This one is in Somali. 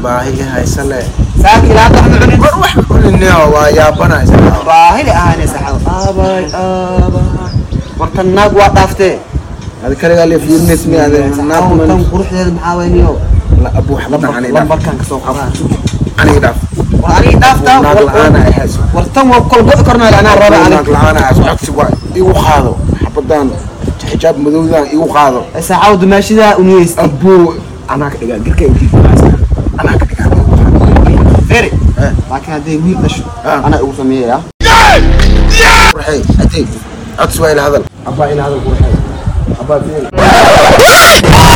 baahi i haysale saaki ilaa hadda waxma cunin war wax kulinio waa yaabanaysa baahili ahaanaysa xaw aabay aabay wartan naag waa dhaaftee adi kaligaa le fiirinays mi ade tan naadman quruxdeeda maxaa wayniyo abu waxbadan ani dhaaf lambarkan kasoo qoraa ani dhaaf war aniga dhaaftaa naag la-aan ay hayso war tan waa kol go'i karnaa anaa raba naag anig la-aan ay hayso codsi waa igu qaado xabadan xijaab madowdan igu qaado saacaw dumaashidaa uniyeysta abu anaa ka dhigaa girka intii anaa ka dhigaa feri Eh. laakiin hadday wiil dhasho Ah. anaa igu sameeyaya qurxey atay codsi waa ila hadal abaa ila hadal qurxey abaa fiil